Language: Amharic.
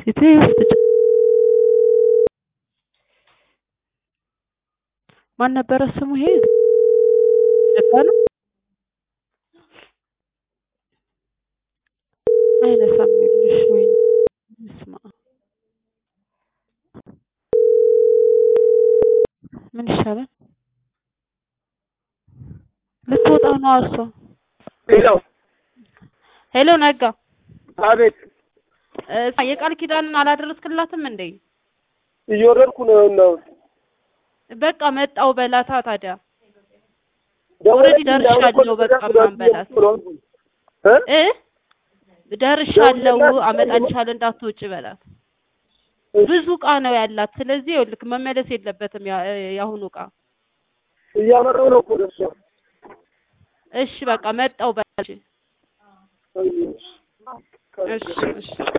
ሴት ውስጥ ማን ነበረ ስሙ? ይሄ ነጋ ነው። አይነሳም ልሽ ወይ ስማ፣ ምን ይሻላል? ልትወጣ ነው እሷ። ሄሎ ሄሎ ነጋ፣ አቤት። እ የቃል ኪዳንን አላደረስክላትም እንዴ? እየወረድኩ ነው ነው በቃ መጣው በላታ ታዲያ ኦልሬዲ ደርሻለሁ። በቃ ምናምን በላት እ ደርሻለሁ አመጣልሻለሁ እንዳትወጪ በላት። ብዙ እቃ ነው ያላት። ስለዚህ ይኸውልህ መመለስ የለበትም ያ- የአሁኑ እቃ። እያመራው ነው እኮ ደርሷ እሺ በቃ መጣው በላት። እሺ እሺ